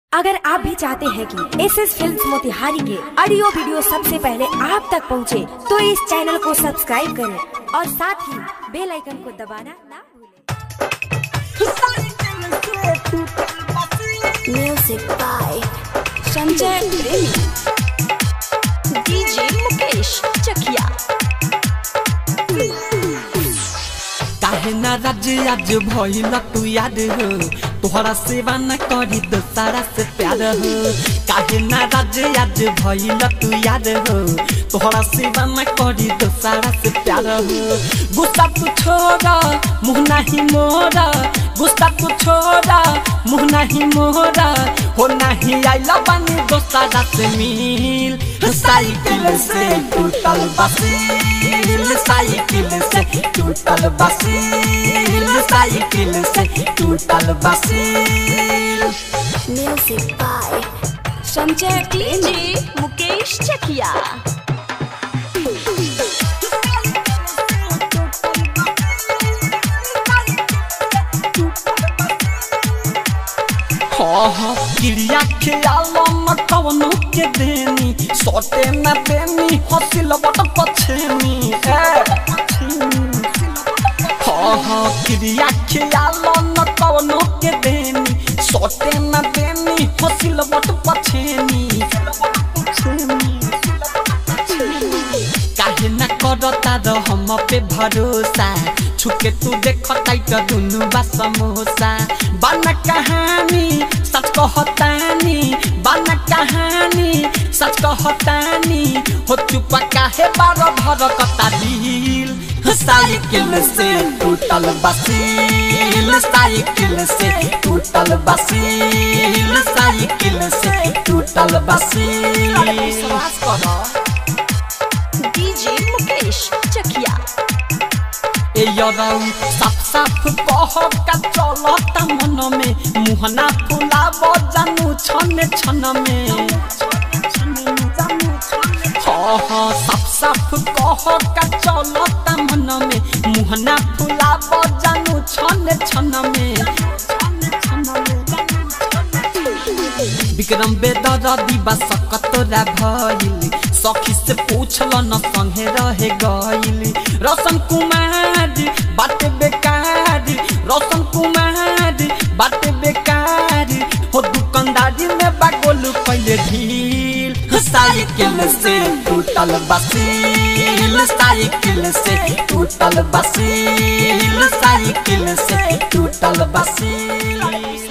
अगर आप भी चाहते हैं कि एस एस फिल्म मोतिहारी के ऑडियो वीडियो सबसे पहले आप तक पहुंचे, तो इस चैनल को सब्सक्राइब करें और साथ ही बेल आइकन को दबाना ना भूलें। Music by Sanjay Premi. DJ Mukesh Chakia. काहे ना राज्य आज भइल तू याद हो तोहरा सेवा न करी दोसारा से प्यार हो काहे ना राज्य आज भइल तू याद हो तोहरा सेवा न करी दोसारा से प्यार हो गुस्सा तू छोड़ा मुँह नहीं मोरा गुस्सा तू छोड़ा मुँह नहीं मोरा हो नहीं आइला बनी दोसारा से मिल साइकिल से टूटल बसील साइकिल से टूटल बसील साइकिल से टूटल बसील Music by Sanjay DJ Mukesh Chakia. हाँ हाँ क्रिया ख्याल न कवनो के देनी सोटे न देनी हसिल बट पछेनी हाँ हाँ क्रिया ख्याल न कवनो के देनी सोटे न देनी हसिल बट पछेनी काहे न करता र हम पे भरोसा छुके तू देख टाइट दुनु बा समोसा बन कहानी सच कहतानी बन कहानी सच कहतानी हो चुप काहे बार भर कता दिल साइकिल से टूटल बसील साइकिल से टूटल बसील साइकिल से टूटल बसील विश्वास करो DJ Mukesh Chakia. ए यरौ साफ साफ कह का चलता मन में मुहना फुलाब जानू छन छन में हाँ हाँ साफ साफ कह का चलता मन में मुहना फुलाब जानू छन छन में विक्रम बेदर दिबा सकतोरा भइल सखी से पूछल न संगे रहे गइल रसन कुमार बात बेकार रसन कुमार बात बेकार हो दुकानदारी में बागोलू पहले ढील साइकिल से टूटल बसील साइकिल से टूटल बसील साइकिल से टूटल बसील